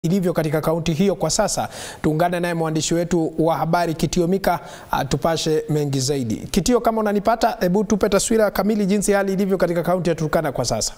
ilivyo katika kaunti hiyo kwa sasa. Tuungane naye mwandishi wetu wa habari Kitio Mika atupashe mengi zaidi. Kitio, kama unanipata, hebu tupe taswira kamili jinsi hali ilivyo katika kaunti ya Turkana kwa sasa.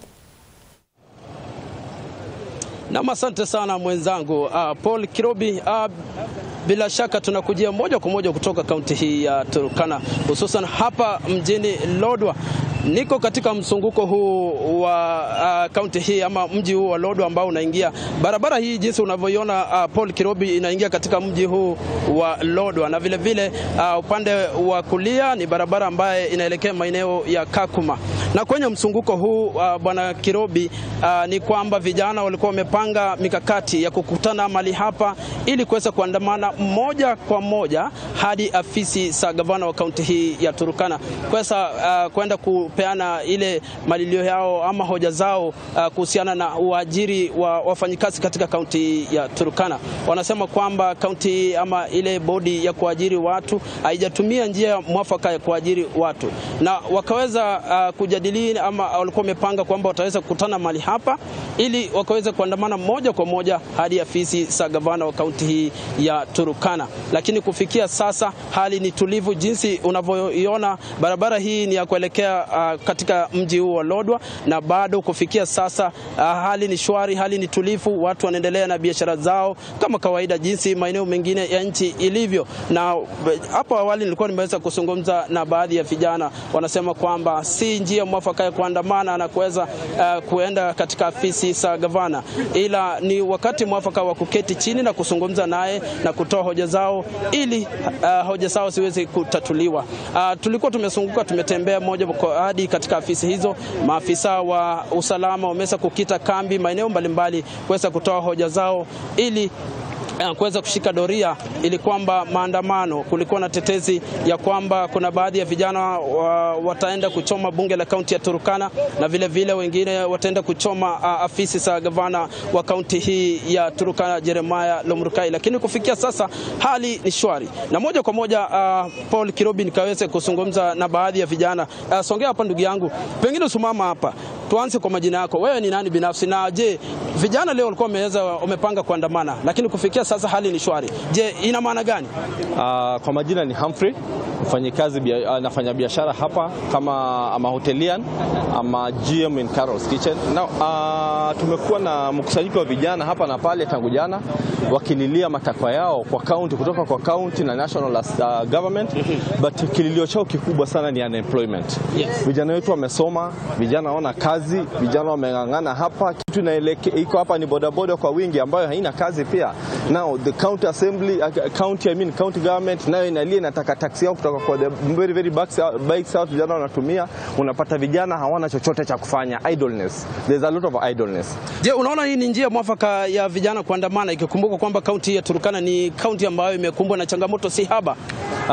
Nam, asante sana mwenzangu uh, Paul Kirobi. Uh, bila shaka tunakujia moja kwa moja kutoka kaunti hii ya Turkana, hususan hapa mjini Lodwar. Niko katika mzunguko huu wa uh, kaunti hii ama mji huu wa Lodwar ambao unaingia barabara hii jinsi unavyoiona uh, Paul Kirobi, inaingia katika mji huu wa Lodwar na vile vile uh, upande wa kulia ni barabara ambaye inaelekea maeneo ya Kakuma. Na kwenye mzunguko huu uh, bwana Kirobi, uh, ni kwamba vijana walikuwa wamepanga mikakati ya kukutana mali hapa ili kuweza kuandamana moja kwa moja hadi afisi za gavana wa kaunti hii ya Turkana kuweza uh, kwenda kupeana ile malilio yao ama hoja zao uh, kuhusiana na uajiri wa wafanyikazi katika kaunti ya Turkana. Wanasema kwamba kaunti ama ile bodi ya kuajiri watu haijatumia njia mwafaka ya kuajiri watu, na wakaweza uh, kujadili ama walikuwa wamepanga kwamba wataweza kukutana mahali hapa ili wakaweza kuandamana moja kwa moja hadi afisi za gavana wa kaunti hii ya Turkana. Lakini kufikia sasa hali ni tulivu, jinsi unavyoiona barabara hii ni ya kuelekea uh, katika mji huu wa Lodwar, na bado kufikia sasa uh, hali ni shwari, hali ni tulivu, watu wanaendelea na biashara zao kama kawaida, jinsi maeneo mengine ya nchi ilivyo. Na hapo awali nilikuwa nimeweza kuzungumza na baadhi ya vijana, wanasema kwamba si njia mwafaka ya kuandamana na kuweza uh, kuenda katika afisi za gavana, ila ni wakati mwafaka wa kuketi chini na kuzungumza naye na kutoa hoja zao ili uh, hoja zao ziweze kutatuliwa. Uh, tulikuwa tumezunguka, tumetembea moja hadi katika afisi hizo. Maafisa wa usalama wameweza kukita kambi maeneo mbalimbali kuweza kutoa hoja zao ili kuweza kushika doria ili kwamba maandamano. Kulikuwa na tetezi ya kwamba kuna baadhi ya vijana wa, wataenda kuchoma bunge la kaunti ya Turkana na vile vile wengine wataenda kuchoma uh, afisi za gavana wa kaunti hii ya Turkana Jeremiah Lomrukai, lakini kufikia sasa hali ni shwari. Na moja kwa moja uh, Paul Kirobi nikaweze kuzungumza na baadhi ya vijana uh, songea hapa ndugu yangu, pengine usimama hapa, tuanze kwa majina yako, wewe ni nani binafsi, na je, vijana leo walikuwa wameweza wamepanga kuandamana, lakini kufikia sasa hali ni shwari. Je, ina maana gani? Uh, kwa majina ni Humphrey, mfanyikazi uh, nafanya biashara hapa kama ama hotelian ama GM in Carol's Kitchen. Now, uh, tumekuwa na mkusanyiko wa vijana hapa na pale tangu jana wakililia matakwa yao kwa county, kutoka kwa county na national uh, government but kililio chao kikubwa sana ni unemployment. Yes. Vijana wetu wamesoma, vijana wana kazi, vijana wameng'ang'ana hapa. Kitu inaeleke iko hapa ni bodaboda kwa wingi ambayo haina kazi pia. Now the county assembly uh, county I mean county government nayo inalia inataka taksi yao kutoka kwa the very very bikes out, bikes out vijana wanatumia. Unapata vijana hawana chochote cha kufanya, idleness. There's a lot of idleness. Je, unaona hii ni njia mwafaka ya vijana kuandamana, ikikumbuka kwamba kaunti ya Turkana ni kaunti ambayo imekumbwa na changamoto si haba? Uh,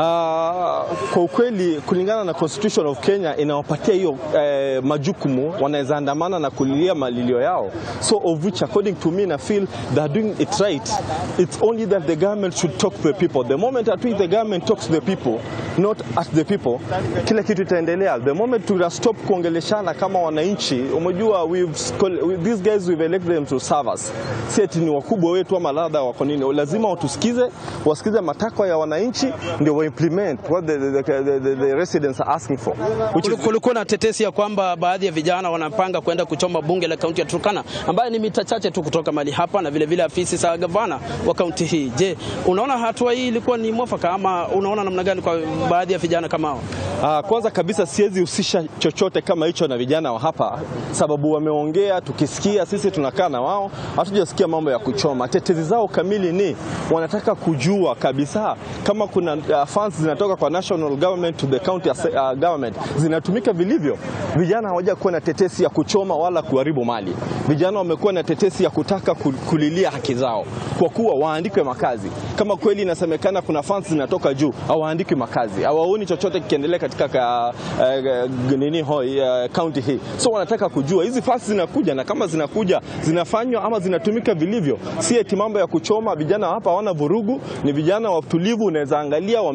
kwa ukweli kulingana na constitution of Kenya inawapatia hiyo eh, majukumu, wanaweza andamana na kulilia malilio yao, so of which according to me na feel they are doing it right. It's only that the government should talk to the people. The moment at which the government talks to the people, not at the people, kila kitu itaendelea. The moment to stop kuongeleshana kama wananchi, umejua we've, these guys we've elected them to serve us. Si eti ni wakubwa wetu ama ladha wako nini, lazima watusikize, wasikize matakwa ya wananchi ndio implement what the, the, the, the, the residents are asking for. Which is... kulikuwa na tetesi ya kwamba baadhi ya vijana wanapanga kwenda kuchoma bunge la kaunti ya Turkana ambayo ni mita chache tu kutoka mali hapa na vile vile afisi za gavana wa kaunti hii. Je, unaona hatua hii ilikuwa ni mwafaka ama unaona namna gani kwa baadhi ya vijana kama hao? Uh, kwanza kabisa siwezi husisha chochote kama hicho na vijana wa hapa, sababu wameongea, tukisikia sisi tunakaa na wao, hatujasikia mambo ya kuchoma. Tetezi zao kamili ni wanataka kujua kabisa kama kuna uh, funds zinatoka kwa national government to the county uh, government zinatumika vilivyo. Vijana hawaja kuwa na tetesi ya kuchoma wala kuharibu mali. Vijana wamekuwa na tetesi ya kutaka kulilia haki zao, kwa kuwa waandikwe makazi. Kama kweli inasemekana kuna funds zinatoka juu, hawaandikwi makazi, hawaoni chochote kikiendelea katika ka, uh, nini hoi uh, county hii. So wanataka kujua hizi funds zinakuja, na kama zinakuja zinafanywa ama zinatumika vilivyo, si eti mambo ya kuchoma. Vijana hapa hawana vurugu, ni vijana watulivu, unaweza angalia wame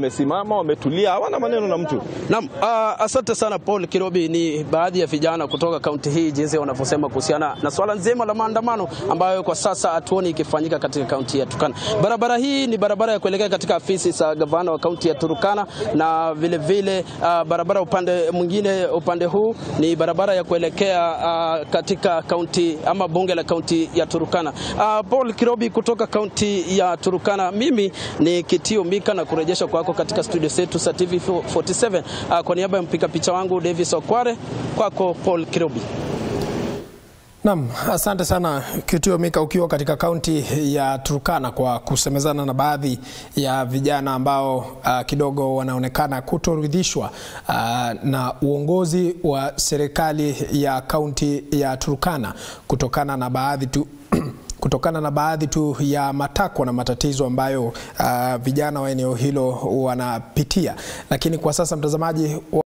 wamesimama, wametulia, hawana maneno na mtu. Naam, uh, asante sana Paul Kirobi. Ni baadhi ya vijana kutoka kaunti hii jinsi wanavyosema kuhusiana na swala nzima la maandamano ambayo kwa sasa hatuoni ikifanyika katika kaunti ya Turkana. Barabara hii ni barabara ya kuelekea katika afisi za gavana wa kaunti ya Turkana na vile vile uh, barabara upande mwingine upande huu ni barabara ya kuelekea uh, katika kaunti ama bunge la kaunti ya Turkana. Uh, Paul Kirobi kutoka kaunti ya Turkana. Mimi ni Kitio Mika na kurejesha kwako katika studio zetu za TV 47 uh, kwa niaba ya mpiga picha wangu Davis Okware, kwako Paul Kirobi. Naam, asante sana Kitio Mika, ukiwa katika kaunti ya Turkana kwa kusemezana na baadhi ya vijana ambao uh, kidogo wanaonekana kutoridhishwa uh, na uongozi wa serikali ya kaunti ya Turkana kutokana na baadhi tu kutokana na baadhi tu ya matakwa na matatizo ambayo uh, vijana wa eneo hilo wanapitia, lakini kwa sasa mtazamaji